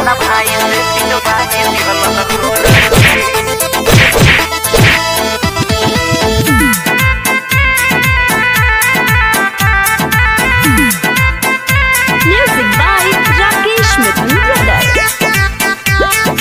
अपना भाई से पिटवा के दिहल गोरखी Music by Rakesh Mithun Brothers.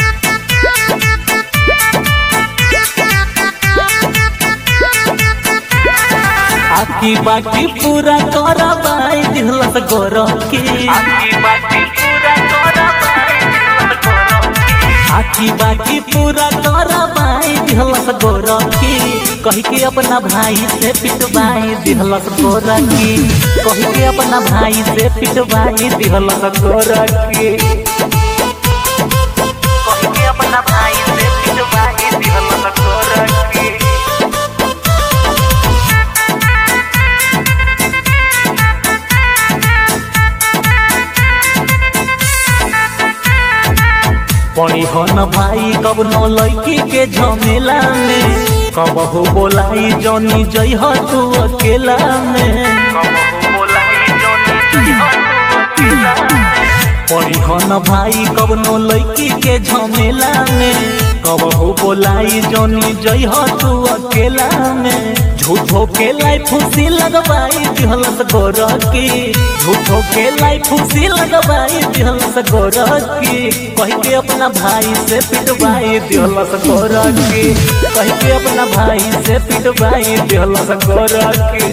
आकी बाकी पूरा करबाई दिहलस गोरखी आकी बाकी पूरा करबाई दिहल गोरखी आकी बाकी पूरा करबाई दिहलस गोरखी कही के अपना भाई से पिटवाई दिहलस गोरखी कही के अपना भाई से पिटवाई दिहलस गोरखी कही के अपना भाई से पिटवा के दिहल गोरखी पड़ी हो न भाई कब न लड़की के झमेला में कब हो बोलाई जनी जई हो तू अकेला में कबहू बोलाई जोनी जइहन तू अकेला पड़ी हो न भाई कब न लड़की के झमेला में कब हो बोलाई जनी जई हो तू अकेला में झूठो के लाई फुसी लगवाई दिहलस गोरकी झूठो के लाई फुसी लगवाई दिहलस गोरकी कह के अपना भाई से पिटवाई दिहलस गोरकी कह के अपना भाई से पिटवाई दिहलस गोरकी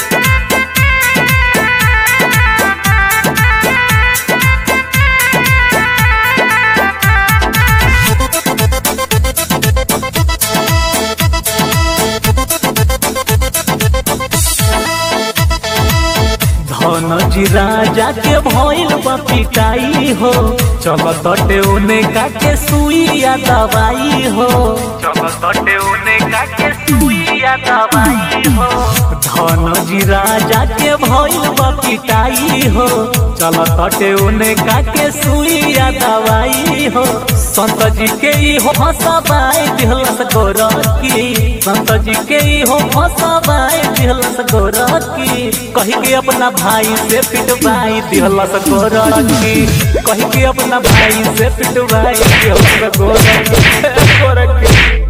धन जी राजा के भइल बा पिटाई हो चल तटे उने काके सुइया दवाई हो चल तटे उने का के सुइया दवाई हो धन जी राजा के भइल बा पिटाई हो चल तटे उने काके सुइया दवाई हो संत जी के ई हो हसबाई दिहलस गोरकी संत जी के ई हो हसबाई दिहलस गोरकी कही के अपना भाई से पिटवाई दिहलस गोरकी कही के अपना भाई से पिटवाई दिहलस गोरकी गोरकी